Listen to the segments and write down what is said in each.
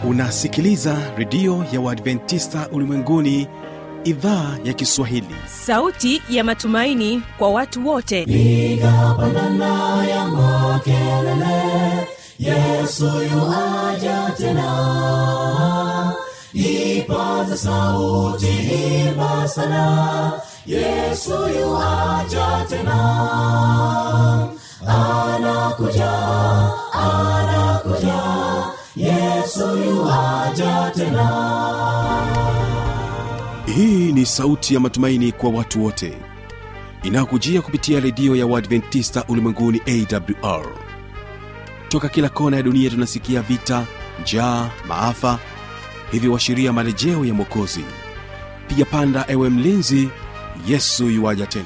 unasikiliza redio ya uadventista ulimwenguni idhaa ya kiswahili sauti ya matumaini kwa watu wote piga pandana ya makelele yesu yuaja tena ipaza sauti imba sana yesu yuaja tena anakuja anakuja yesu yuaja tena hii ni sauti ya matumaini kwa watu wote inayokujia kupitia redio ya uadventista ulimwenguni awr toka kila kona ya dunia tunasikia vita njaa maafa hivyo washiria marejeo ya mwokozi piga panda ewe mlinzi yesu yuwaja tena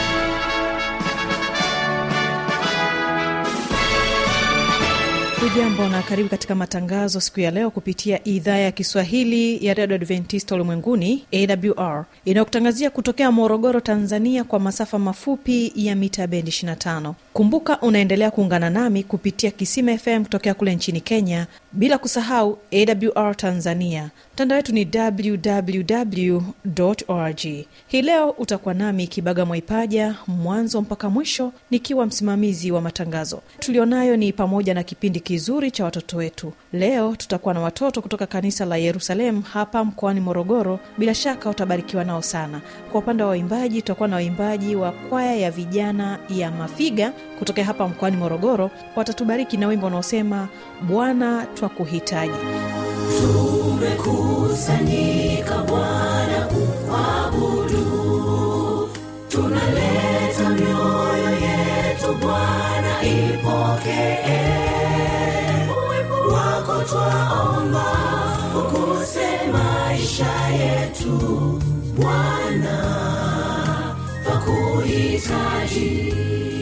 hujambo na karibu katika matangazo siku ya leo kupitia idhaa ya kiswahili ya redio adventista ulimwenguni awr inayokutangazia kutokea morogoro tanzania kwa masafa mafupi ya mita bendi 25 kumbuka unaendelea kuungana nami kupitia kisima fm kutokea kule nchini kenya bila kusahau awr tanzania mtandao wetu ni www org hii leo utakuwa nami kibaga mwaipaja mwanzo mpaka mwisho nikiwa msimamizi wa matangazo tulionayo ni pamoja na kipindi kizuri cha watoto wetu leo tutakuwa na watoto kutoka kanisa la yerusalemu hapa mkoani morogoro bila shaka utabarikiwa nao sana kwa upande wa waimbaji tutakuwa na waimbaji wa kwaya ya vijana ya mafiga kutokea hapa mkoani morogoro watatubariki na wimbo unaosema bwana twakuhitaji tumekusanyika bwana kuabudu tunaleta mioyo yetu bwana ipokee uwepo wako twaomba ukuse maisha yetu bwana twakuhitaji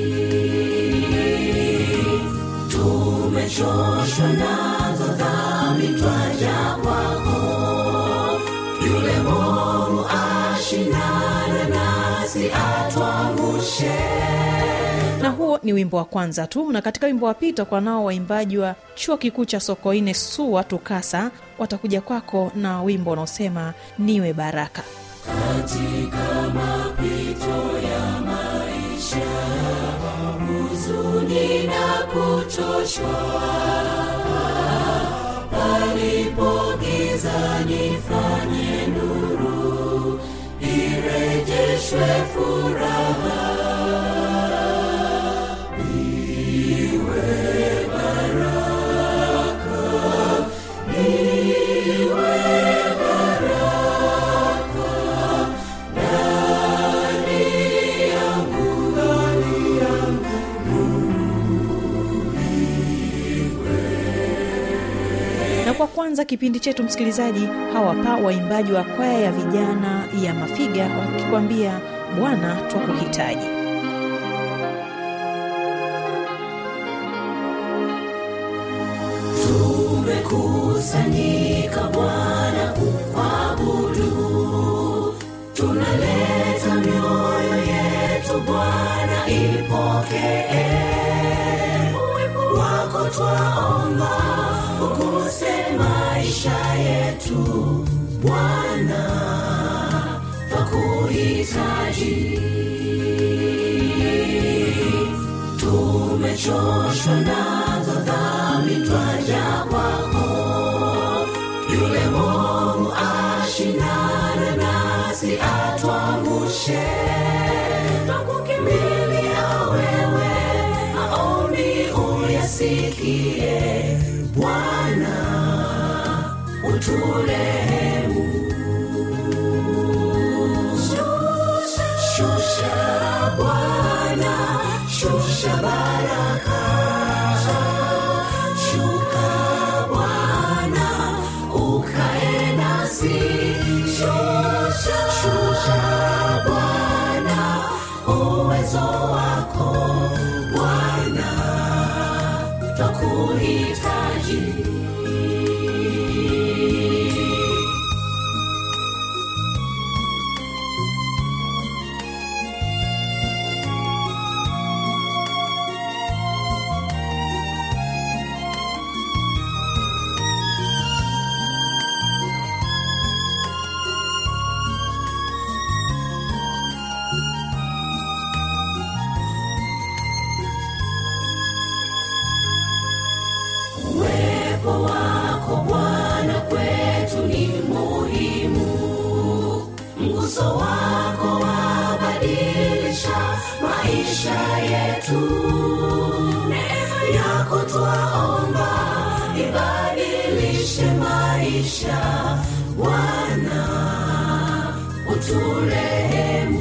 tumechoshwa nazo dhambi twaja kwako yule moru ashindane nasi atwangushe na huo ni wimbo wa kwanza tu na katika wimbo wa pili tutakuwa nao waimbaji wa chuo kikuu cha sokoine sua tukasa watakuja kwako na wimbo unaosema niwe baraka katika mapito ya maisha huzuni na kuchoshwa palipo giza nifanye nuru irejeshwe furaha na kwa kwanza kipindi chetu msikilizaji hawapa waimbaji wa kwaya ya vijana ya mafiga wakikwambia bwana twakuhitaji tumekusanyika bwana kuabudu tunaleta mioyo yetu bwana ipokee uwepo wako twaomba ukuse maisha yetu bwana twakuhitaji tumechoshwa nazo dhambi twaja kwako yule moru ashindane nasi atwangushe twakukimbilia wewe maombi uyasikie bwana uturehemu shusha, shusha bwana shusha baraka shuka bwana ukae nasi shusha, shusha bwana uwezo wako bwana twakuhitaji uso wako wabadilisha maisha yetu neema yako twaomba ibadilishe maisha bwana uturehemu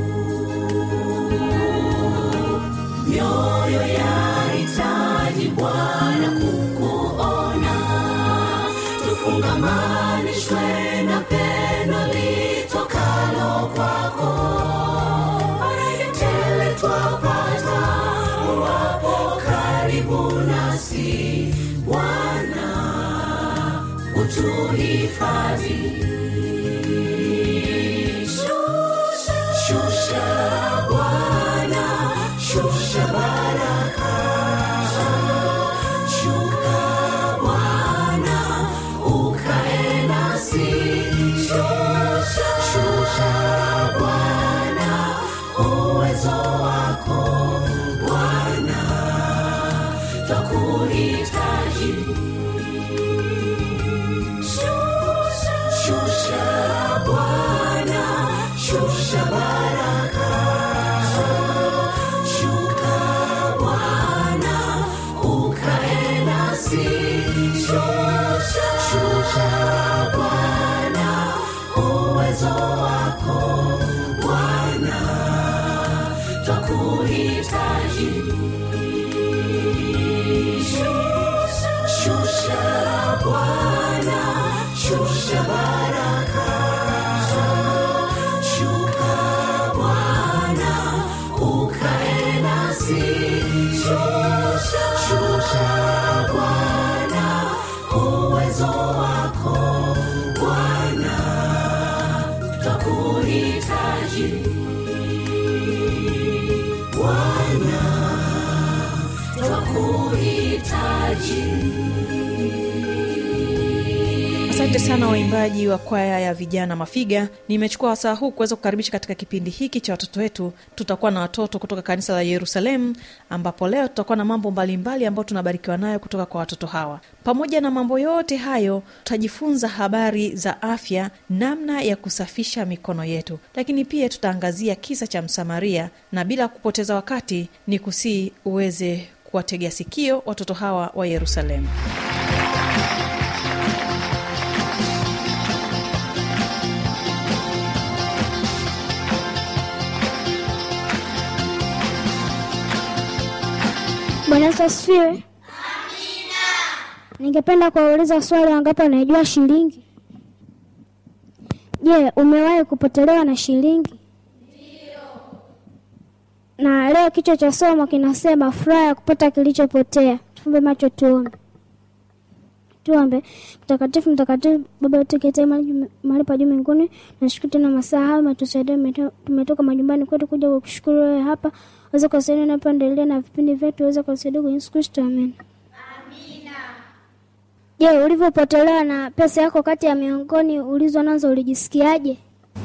mioyo yahitaji bwana kukuona tufungamanishwe na pendo litokalo kwako faraja tele twapata uwapo karibu nasi bwana utuhifadhi shusha, shusha bwana shusha baraka shuka bwana ukae nasi shusha, shusha bwana uwezo wako bwana twakuhitaji shusha, shusha bwana shusha baraka shuka bwana ukae nasi shusha, shusha bwana uwezo wako bwana twakuhitaji shusha, shusha bwana shusha baraka shuka bwana ukae nasi shusha, shusha bwana uwezo wako bwana twakuhitaji bwana twakuhitaji asante sana waimbaji wa kwaya ya vijana mafiga nimechukua wasaa huu kuweza kukaribisha katika kipindi hiki cha watoto wetu tutakuwa na watoto kutoka kanisa la yerusalemu ambapo leo tutakuwa na mambo mbalimbali ambayo tunabarikiwa nayo kutoka kwa watoto hawa pamoja na mambo yote hayo tutajifunza habari za afya namna ya kusafisha mikono yetu lakini pia tutaangazia kisa cha msamaria na bila kupoteza wakati ni kusii uweze kuwategea sikio watoto hawa wa yerusalemu Bwana Yesu asifiwe. Ningependa kuwauliza swali, wangapi wanaijua shilingi? Je, umewahi kupotelewa na shilingi? Na leo kichwa cha somo kinasema furaha ya kupata kilichopotea. Tufumbe macho tuombe. Tuombe. Mtakatifu, mtakatifu, Baba yetu uketie mahali mahali pa juu mbinguni, nashukuru tena masaa haya umetusaidia, umeto- tumetoka majumbani kwetu kuja kukushukuru wewe hapa, uweze kusaidia unapoendelea na vipindi vyetu, uweze kusaidia kwa Yesu Kristo, amen. Je, ulivyopotelewa na pesa yako kati ya miongoni ulizo nazo ulijisikiaje?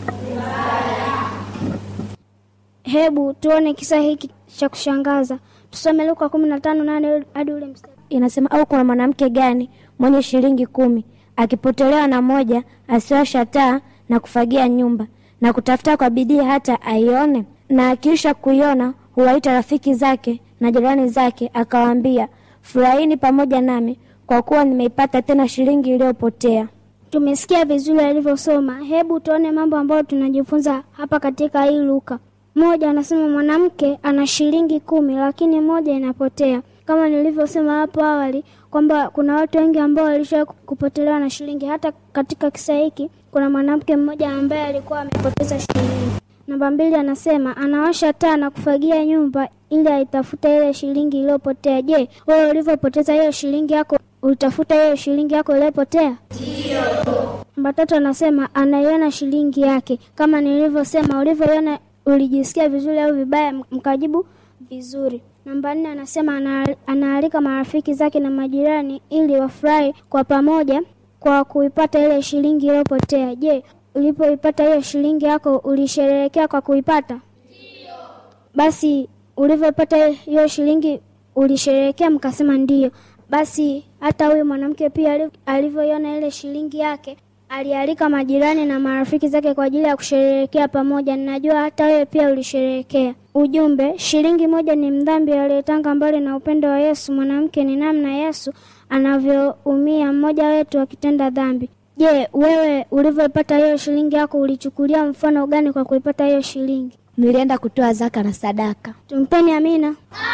Hebu tuone kisa hiki cha kushangaza. Tusome Luka kumi na tano nane hadi ule mstari. inasema au kuna mwanamke gani mwenye shilingi kumi akipotelewa na moja asiwasha taa na kufagia nyumba na kutafuta kwa bidii hata aione na akiisha kuiona huwaita rafiki zake na jirani zake akawaambia furahini pamoja nami kwa kuwa nimeipata tena shilingi iliyopotea Tumesikia vizuri alivyosoma. Hebu tuone mambo ambayo tunajifunza hapa katika hii Luka. Moja anasema mwanamke ana shilingi kumi lakini moja inapotea. Kama nilivyosema hapo awali kwamba kuna watu wengi ambao walisha kupotelewa na shilingi. Hata katika kisa hiki kuna mwanamke mmoja ambaye alikuwa amepoteza shilingi. Namba mbili anasema anawasha taa na kufagia nyumba ili aitafute ile shilingi iliyopotea. Je, wewe ulivyopoteza hiyo shilingi yako ulitafuta hiyo shilingi yako iliyopotea? Namba tatu anasema anaiona shilingi yake. Kama nilivyosema, ulivyoiona ulijisikia vizuri au vibaya? Mkajibu vizuri. Namba nne anasema ana- anaalika marafiki zake na majirani ili wafurahi kwa pamoja kwa kuipata ile shilingi iliyopotea. Je, ulipoipata hiyo shilingi yako ulisherehekea kwa kuipata? Basi ulivyopata hiyo shilingi ulisherehekea? Mkasema ndiyo. Basi hata huyu mwanamke pia ali- alivyoiona ile shilingi yake alialika majirani na marafiki zake kwa ajili ya kusherehekea pamoja. Ninajua hata wewe pia ulisherehekea. Ujumbe: shilingi moja ni mdhambi aliyetanga mbali na upendo wa Yesu. Mwanamke ni namna Yesu anavyoumia mmoja wetu akitenda dhambi. Je, wewe ulivyoipata hiyo shilingi yako ulichukulia mfano gani kwa kuipata hiyo shilingi? Nilienda kutoa zaka na sadaka. Tumpeni amina.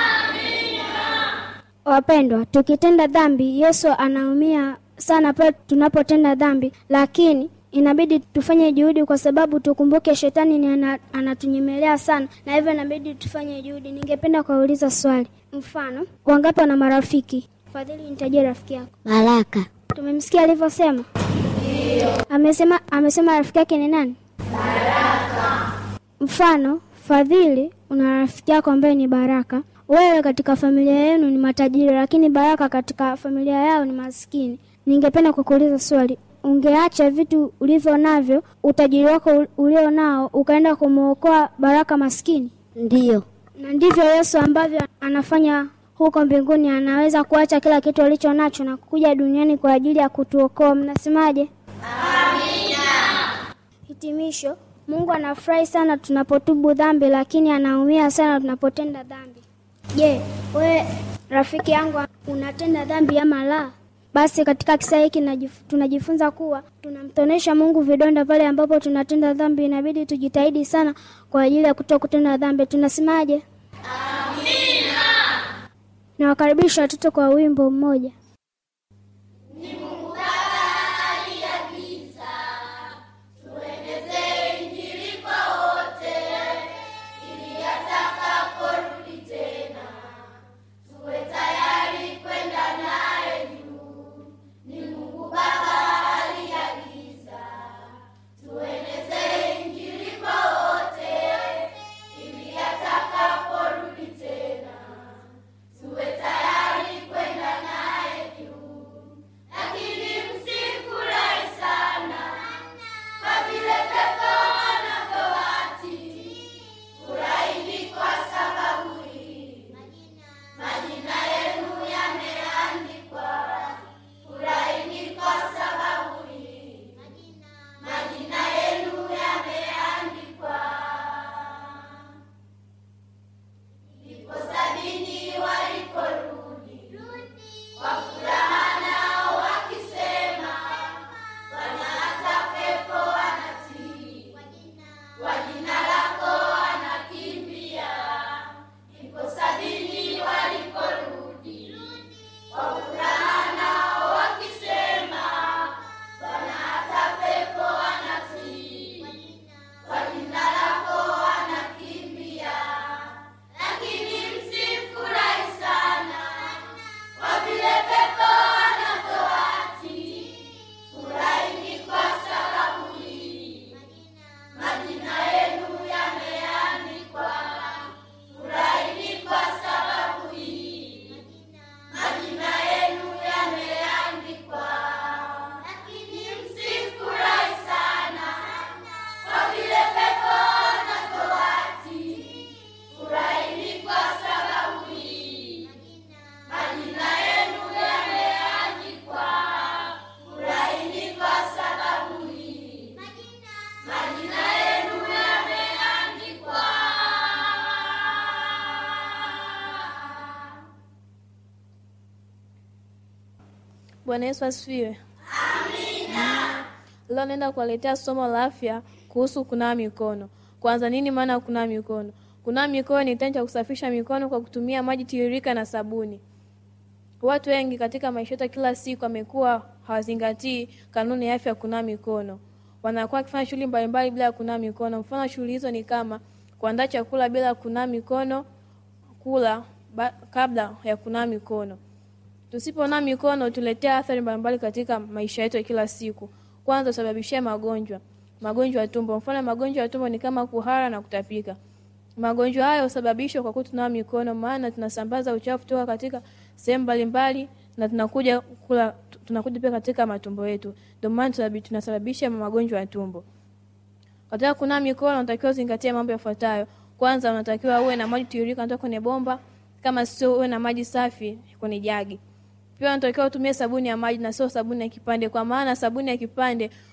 Wapendwa, tukitenda dhambi, Yesu anaumia sana pale tunapotenda dhambi, lakini inabidi tufanye juhudi, kwa sababu tukumbuke shetani ni ana, anatunyemelea sana, na hivyo inabidi tufanye juhudi. Ningependa kuwauliza swali, mfano, wangapi wana marafiki? Fadhili, nitajie rafiki yako. Baraka. Tumemsikia alivyosema. Amesema amesema rafiki yake ni nani? Mfano, Fadhili una rafiki yako ambaye ni Baraka. Wewe katika familia yenu ni matajiri, lakini Baraka katika familia yao ni maskini. Ningependa kukuuliza swali, ungeacha vitu ulivyo navyo, utajiri wako ul- ulio nao, ukaenda kumwokoa Baraka maskini? Ndiyo. Na ndivyo Yesu ambavyo anafanya huko mbinguni, anaweza kuacha kila kitu alicho nacho na kuja duniani kwa ajili ya kutuokoa. Mnasemaje? Hitimisho, Mungu anafurahi sana tunapotubu dhambi, lakini anaumia sana tunapotenda dhambi. Je, wewe rafiki yangu unatenda dhambi ama la? Basi katika kisa hiki najif- tunajifunza kuwa tunamtonesha Mungu vidonda pale ambapo tunatenda dhambi. Inabidi tujitahidi sana kwa ajili ya kuto kutenda dhambi. Tunasemaje? Amina. Nawakaribisha watoto kwa wimbo mmoja. Bwana Yesu asifiwe. Amina. Leo naenda kuwaletea somo la afya kuhusu kunawa mikono. Kwanza, nini maana ya kunawa mikono? Kunawa mikono ni kitendo cha kusafisha mikono kwa kutumia maji tiririka na sabuni. Watu wengi katika maisha yetu ya kila siku wamekuwa hawazingatii kanuni ya afya ya kunawa mikono. Wanakuwa wakifanya shughuli mbalimbali bila ya kunawa mikono. Mfano, shughuli hizo ni kama kuandaa chakula bila kunawa mikono, kula ba, kabla ya kunawa mikono. Tusiponawa mikono tuletea athari mbalimbali katika maisha yetu ya kila siku. Kwanza, husababishia magonjwa, magonjwa ya tumbo. Mfano, magonjwa ya tumbo ni kama kuhara na kutapika. Magonjwa hayo husababishwa kwa kutunawa mikono, maana tunasambaza uchafu kutoka katika sehemu mbalimbali na tunakuja kula, tunakuja pia katika matumbo yetu. Ndio maana tunasababi- tunasababisha magonjwa ya tumbo. Katika kunawa mikono unatakiwa uzingatie mambo yafuatayo. Kwanza, unatakiwa uwe na maji tiririka kutoka kwenye bomba, kama sio uwe na maji safi kwenye jagi. Pia unatakiwa utumie sabuni ya maji na sio sabuni ya kipande, kwa maana sabuni ya kipande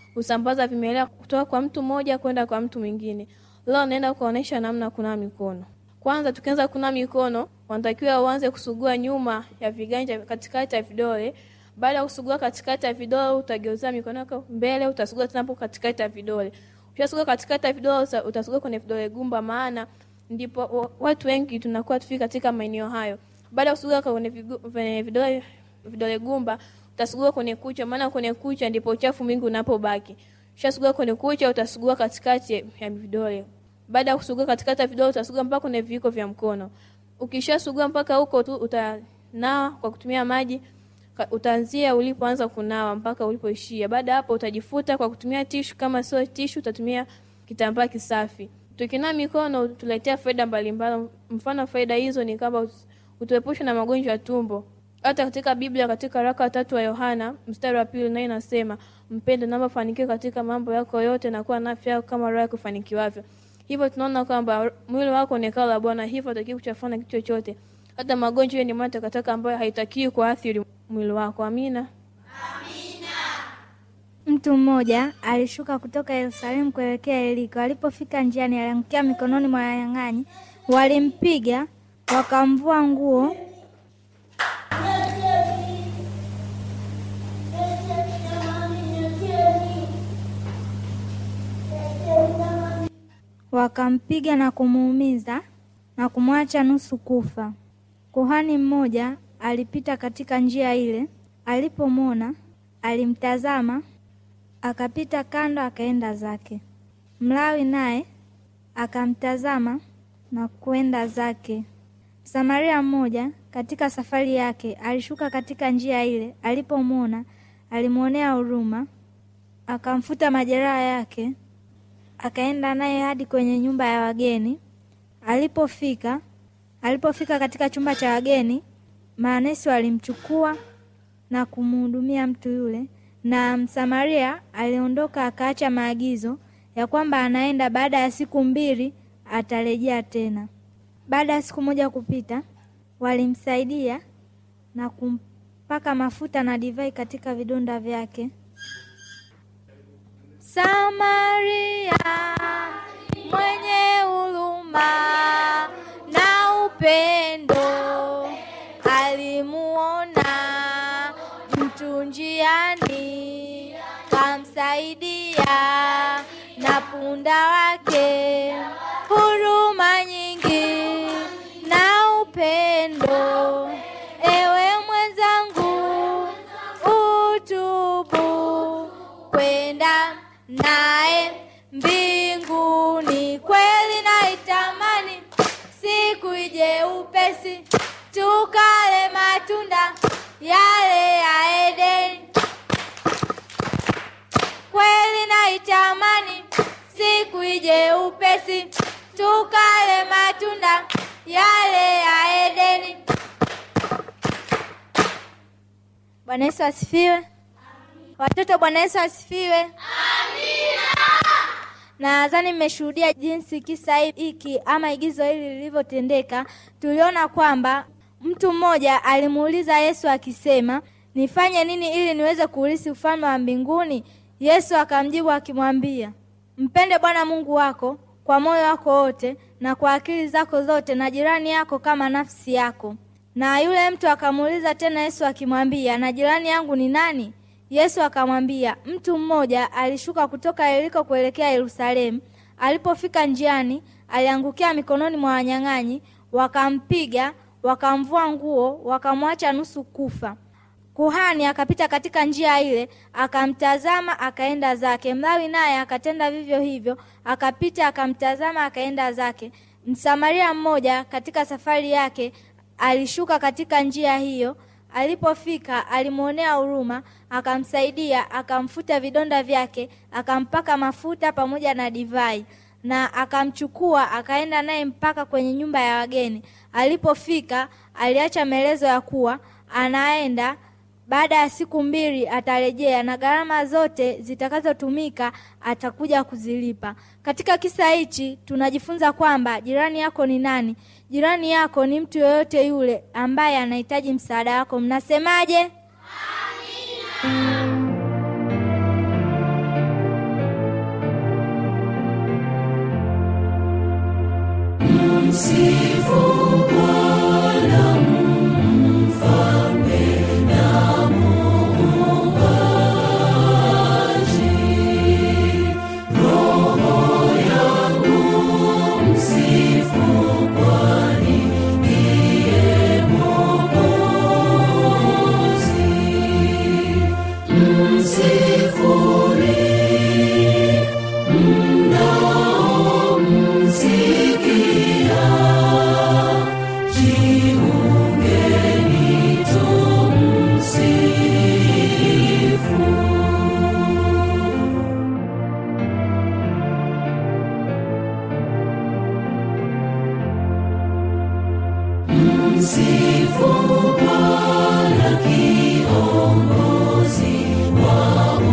husambaza vimelea kutoka kwa mtu mmoja kwenda kwa mtu mwingine. Leo naenda kuonyesha namna ya kunawa mikono. Kwanza tukianza kunawa mikono, wanatakiwa uanze kusugua nyuma ya viganja, katikati ya vidole. Baada ya kusugua katikati ya vidole, utageuzia mikono yako mbele, utasugua tena hapo katikati ya vidole. Ukishasugua katikati ya vidole, uta- utasugua kwenye vidole gumba, maana ndipo wa- watu wengi tunakuwa tufiki katika maeneo hayo. Baada ya kusugua kwenye vigu- kwenye vidole vidole gumba, utasugua kwenye kucha, maana kwenye kucha ndipo uchafu mwingi unapobaki. Ukishasugua kwenye kucha, utasugua katikati ya vidole. Baada ya kusugua katikati ya vidole, utasugua mpaka kwenye viwiko vya mkono. Ukishasugua mpaka huko tu, utanawa kwa kutumia maji Ka- utaanzia ulipoanza kunawa mpaka ulipoishia. Baada ya hapo utajifuta kwa kutumia tishu, kama sio tishu utatumia kitambaa kisafi. Tukinawa mikono tuletea faida mbalimbali. Mfano faida hizo ni kama ut- utuepushe na magonjwa ya tumbo. Hata katika Biblia katika waraka wa tatu wa Yohana mstari wa pili naye inasema mpende na mafanikiwe katika mambo yako yote na kuwa na afya yako kama roho yako ifanikiwavyo. Hivyo tunaona kwamba mwili wako ni hekalu la Bwana, hivyo hatakiwi kuchafua na kitu chochote. Hata magonjwa hiyo ni mali takataka ambayo haitakiwi kuathiri mwili wako. Amina. Mtu mmoja alishuka kutoka Yerusalemu kuelekea Yeriko. Alipofika njiani, aliangukia mikononi mwa wanyang'anyi. Walimpiga, wakamvua nguo, wakampiga na kumuumiza na kumwacha nusu kufa. Kuhani mmoja alipita katika njia ile, alipomwona alimtazama, akapita kando, akaenda zake. Mlawi naye akamtazama na kwenda zake. Msamaria mmoja katika safari yake alishuka katika njia ile, alipomwona alimwonea huruma, akamfuta majeraha yake, akaenda naye hadi kwenye nyumba ya wageni. Alipofika alipofika katika chumba cha wageni, maanesi walimchukua na kumhudumia mtu yule, na Msamaria aliondoka akaacha maagizo ya kwamba anaenda baada ya siku mbili atarejea tena. Baada ya siku moja kupita, walimsaidia na kumpaka mafuta na divai katika vidonda vyake. Samaria mwenye huruma na upendo alimuona mtu njiani, kamsaidia na punda wake. Huruma nyingi na upendo, ewe mwenzangu, utubu kwenda naye mbinguni. Kweli naitamani siku ije upesi, tukale matunda yale ya Edeni. Kweli naitamani siku ije upesi, tukale matunda yale ya Edeni. Bwana Yesu asifiwe. Watoto, Bwana Yesu asifiwe. Nadhani mmeshuhudia jinsi kisa hiki ama igizo hili lilivyotendeka. Tuliona kwamba mtu mmoja alimuuliza Yesu akisema, nifanye nini ili niweze kuurithi ufalme wa mbinguni? Yesu akamjibu akimwambia, mpende Bwana Mungu wako kwa moyo wako wote na kwa akili zako zote, na jirani yako kama nafsi yako. Na yule mtu akamuuliza tena Yesu akimwambia, na jirani yangu ni nani? Yesu akamwambia, mtu mmoja alishuka kutoka Yeriko kuelekea Yerusalemu. Alipofika njiani, aliangukia mikononi mwa wanyang'anyi, wakampiga, wakamvua nguo, wakamwacha nusu kufa. Kuhani akapita katika njia ile, akamtazama, akaenda zake. Mlawi naye akatenda vivyo hivyo, akapita, akamtazama, akaenda zake. Msamaria mmoja katika safari yake alishuka katika njia hiyo. Alipofika alimwonea huruma, akamsaidia, akamfuta vidonda vyake, akampaka mafuta pamoja na divai, na akamchukua akaenda naye mpaka kwenye nyumba ya wageni. Alipofika aliacha maelezo ya kuwa anaenda baada ya siku mbili atarejea na gharama zote zitakazotumika atakuja kuzilipa. Katika kisa hichi tunajifunza kwamba jirani yako ni nani? Jirani yako ni mtu yoyote yule ambaye anahitaji msaada wako. Mnasemaje? Amina. jiungeni tumsifu Msifu Bwana kiongozi wa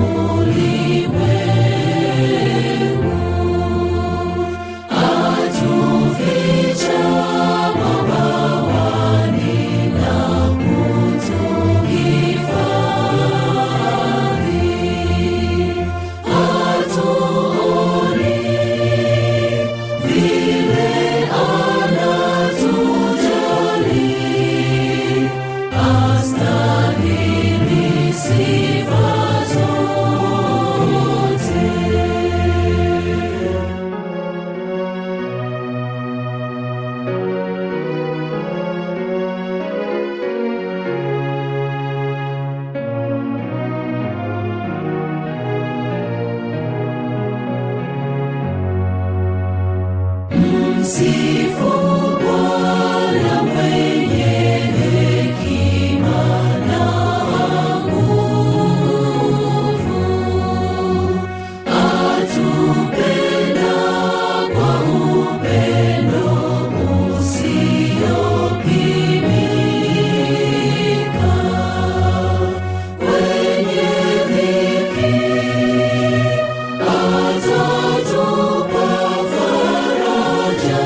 ulimwengu, atuficha mabawani na kutuhifadhi, hatuoni vile anatujali, astahili sifa zote. Msifu Bwana mwenye hekima na nguvu, atupenda kwa upendo usiopimika. Kwenye dhiki atatupa faraja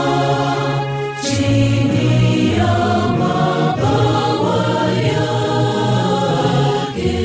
chini ya mabawa yake.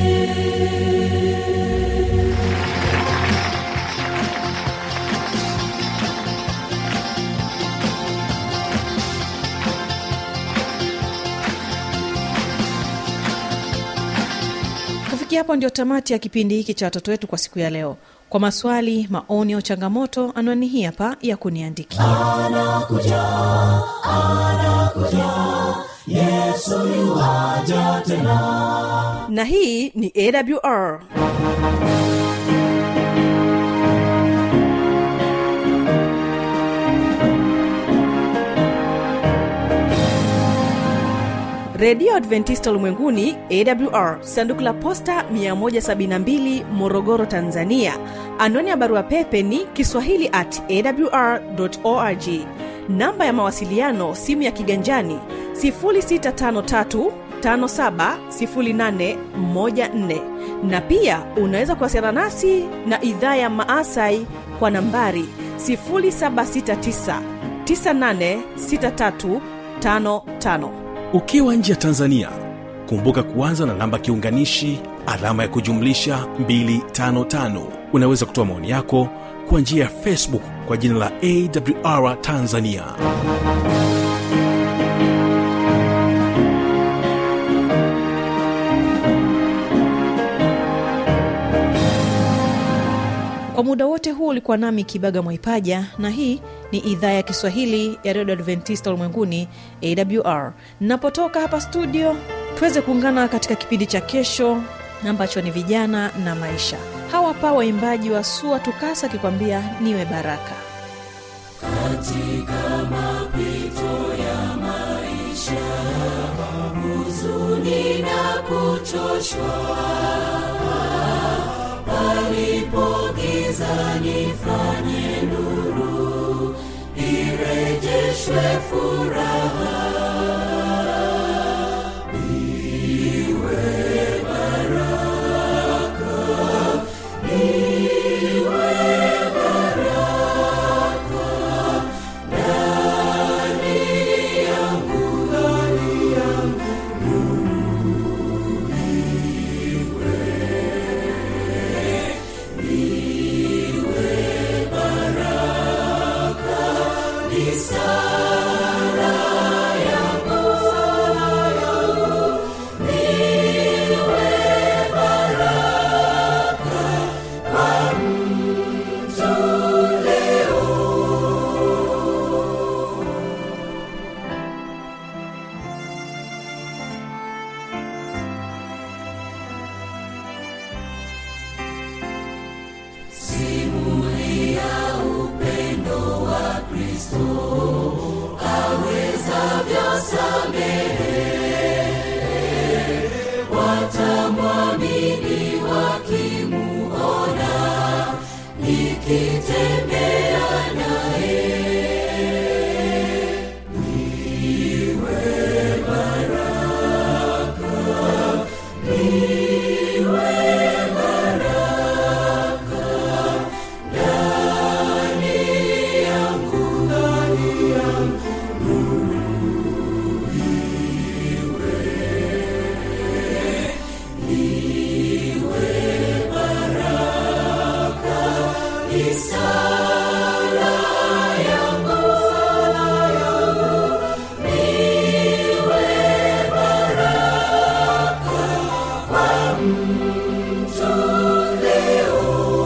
kufikia hapo ndio tamati ya kipindi hiki cha watoto wetu kwa siku ya leo kwa maswali maoni au changamoto anwani hii hapa ya kuniandikia Anakuja, anakuja, Yesu yuaja tena. na hii ni awr redio adventista ulimwenguni awr sanduku la posta 172 morogoro tanzania anwani ya barua pepe ni kiswahili at awr org namba ya mawasiliano simu ya kiganjani 653 570814 na pia unaweza kuwasiliana nasi na idhaa ya maasai kwa nambari 769 986355 ukiwa nje ya tanzania kumbuka kuanza na namba kiunganishi alama ya kujumlisha 255 unaweza kutoa maoni yako kwa njia ya facebook kwa jina la awr tanzania kwa muda wote huu ulikuwa nami kibaga mwaipaja na hii ni idhaa ya kiswahili ya redio adventista ulimwenguni awr napotoka hapa studio tuweze kuungana katika kipindi cha kesho ambacho ni vijana na maisha hawa pa waimbaji wa sua tukasa akikwambia niwe baraka Katika mapito ya maisha, huzuni na kuchoshwa, palipo giza nifanye nuru, irejeshwe furaha. Iwe baraka, iwe baraka ndani yangu, ndani yangu, nuru iwe, iwe baraka, ni sala yangu, sala yangu, niwe baraka kwa mtu leo. Simulia upendo wa Kristo awezavyo watamwamini wakimuona nikitembea naye niwe baraka niwe baraka ndani yangu ndani yangu niwe baraka ni sala yangu sala yangu niwe baraka kwa mtu leo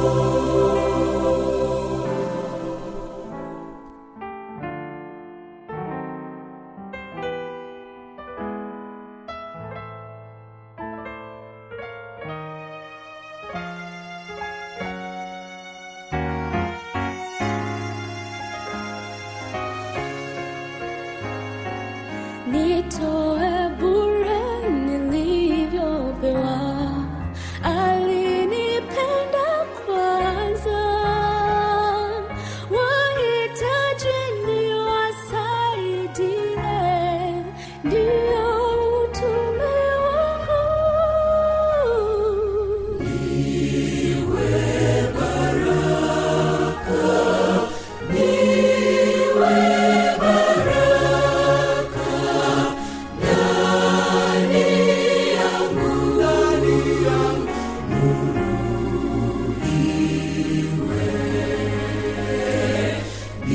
nitoe bure nilivyopewa alinipenda kwanza wahitaji niwasaidie ndiyo utume wangu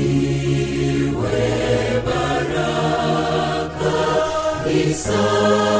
Isa